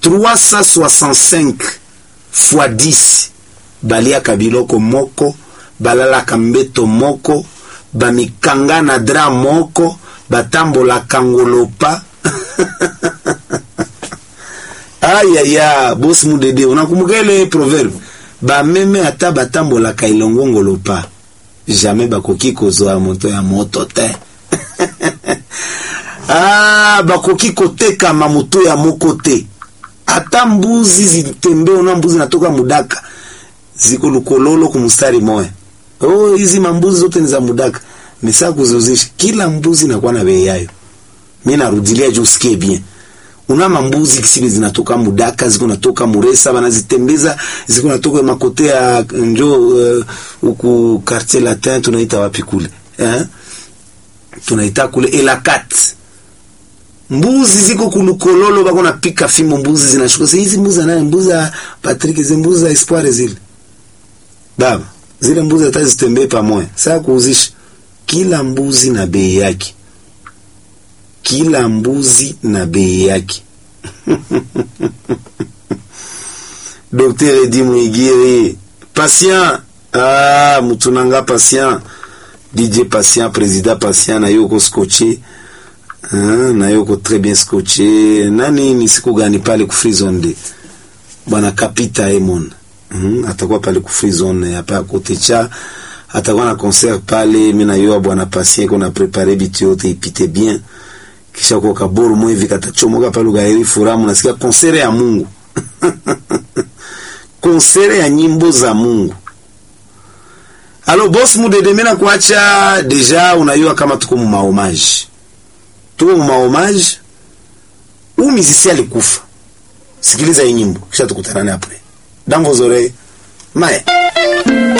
365 fois 10 baliaka biloko moko balalaka mbeto moko bamikanga na dra moko batambolaka ngolopa ayaya bosi mudede unakumbuka ile proverbe bameme ata batambolaka elongo ngolopa jamais bakoki kozwa moto ya moto te ah, bakoki kotekama moto ya moko te ata mbuzi zitembe ona mbuzi natoka mudaka ziko lukololo kumustari moya oh, hizi mambuzi zote ni za mudaka mesa kuzozisha kila mbuzi nakuwa na bei yayo mi narudilia juu usikie bien una mambuzi kisibe zinatoka mudaka ziko natoka muresa banazitembeza ziko natoka makote ya njo huku uh, quartier latin tunaita wapi kule eh? tunaita kule elakat mbuzi ziko kulukololo bako napika fimbo mbuzi zinashuka sasa hizi mbuzi naye mbuzi ya Patrick zile mbuzi za espoir zile baba zile mbuzi hata zitembee pamoja sasa kuuzisha kila mbuzi na bei yake kila mbuzi na bei yake Dr. Edi Mwigiri patient ah mutunanga patient DJ patient président patient na yoko scotché ah, na yoko très bien scotché nani ni siku gani pale ku free zone de bwana Kapita Emon mm, atakuwa pale ku free zone hapa kote cha atakuwa na concert pale mimi na yeye bwana patient kuna préparer bitu yote ipite bien kisha kwa kaboru mwe hivi katachomoka pale ugairi furamu nasikia konsere ya Mungu konsere ya nyimbo za Mungu alo boss mudede mena kuacha deja unayua kama tuko mu mahommage tuko mu mahommage u musicien alikufa sikiliza hii nyimbo kisha tukutana apre dans vos oreilles mae